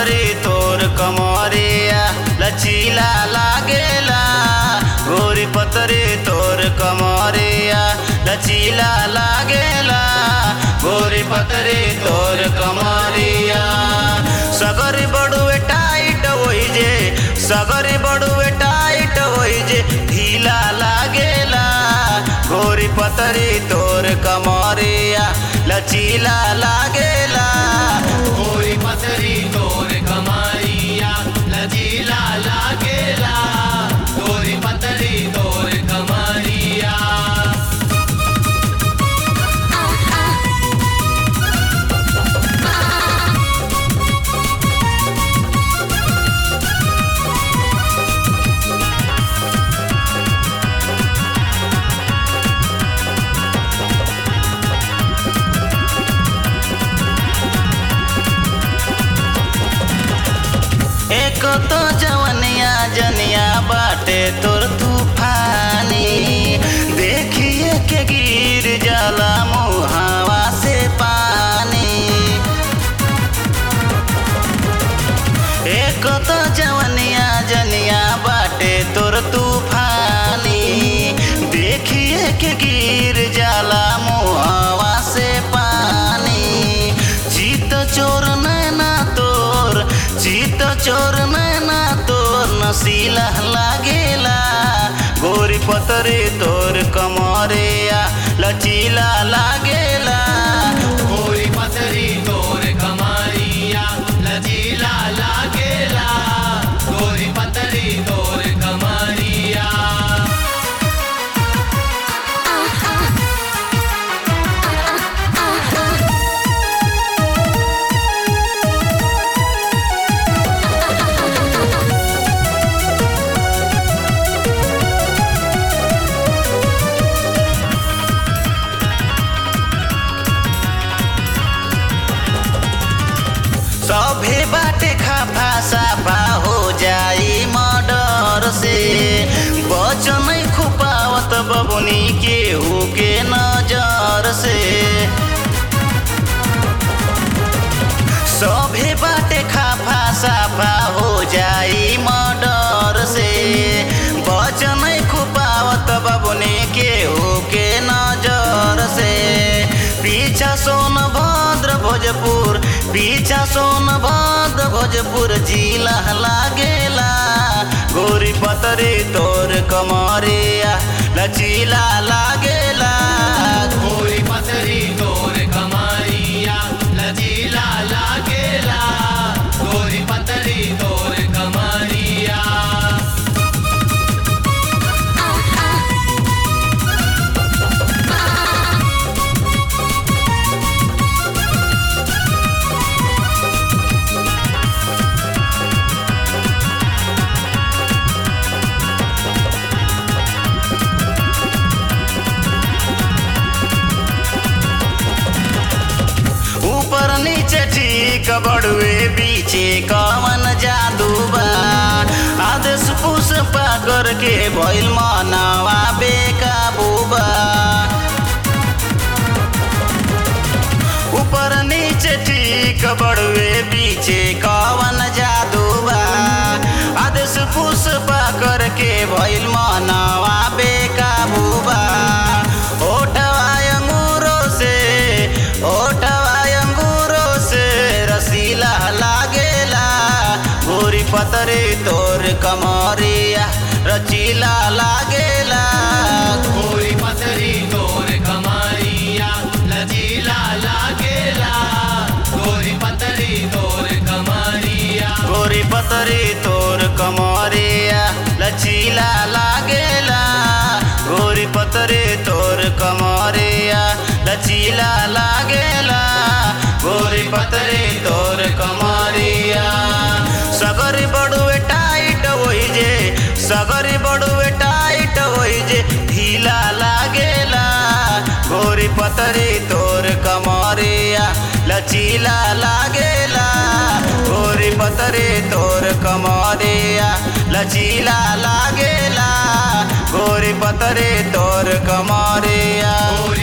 पतरे तोर कमरिया लचीला लागेला गोरी पतरे तोर कमरिया लचीला लागेला गोरी पतरे तोर कमरिया सगरी बड़ुए टाइट होई जे सगरी बड़ुए टाइट होई जे ढीला लागेला गोरी पतरी तोर कमरिया लचीला लागेला गोरी पतरी तोर कमारिया लजीला लागेला गोरी पतरी तोर कमारिया एक तो जवनिया जनिया बाटे तोर तूफानी देखिए के गिर जाला मुहावा से पानी एक तो जवनिया जनिया बाटे तोर तूफानी देखिए के गिर जाला मुहावा से पानी जीत चोर नैना तोर जीत चोर नैना तोर नसीला लागेला गोरी पतरे तोर कमरिया लचीला लागेला गोरी पतरी तोर कमारिया लजीला लागेला गोरी पतरी तोर कमारिया सभे बाटे खाफा साफा हो जाई मर्डर से बच नहीं खुपावत बबुनी केहू के नजर से सभे बाटे खाफा साफा हो जाई मर्डर से बच नहीं खुपावत बबुनी केहू के नजर से पीछा सोनभद्र भोजपुर पीछा सोनभद्र भोजपुर जिला लागेला गोरी पतरे तोर कमरिया लचीला लागेला गोरी पतरी तोर कमारिया लजीला लागेला गोरी पतरी तोर कमारिया ऊपर नीचे ठीक बड़ुए पीछे कवन जादू बा आदेश पुष्पा करके भइल मनवा बेकाबू बा ऊपर नीचे ठीक बड़ुए पीछे कवन जादू बा आदेश पुष्पा करके भइल मनवा बेकाबू बा ओठवा अंगूरों से ओठवा अंगूरों से रसीला लागेला गोरी पतरे तोर कमरिया रचीला लागेला गोरी पतरी तोर कमारिया लजीला लागेला गोरी पतरी तोर कमारिया गोरी पतरे तोर कमरिया लचीला लागेला गोरी पतरे तोर कमरिया लचीला लागेला गोरी पतरे तोर कमरिया सगरी बड़ुए टाइट होई जे सगरी बड़ुए टाइट होई जे ढीला लागेला गोरी पतरे तोर कमरिया लचीला लागेला गोरी पतरे तोर कमरिया लचीला लागेला गोरी पतरे तोर कमरिया गोरी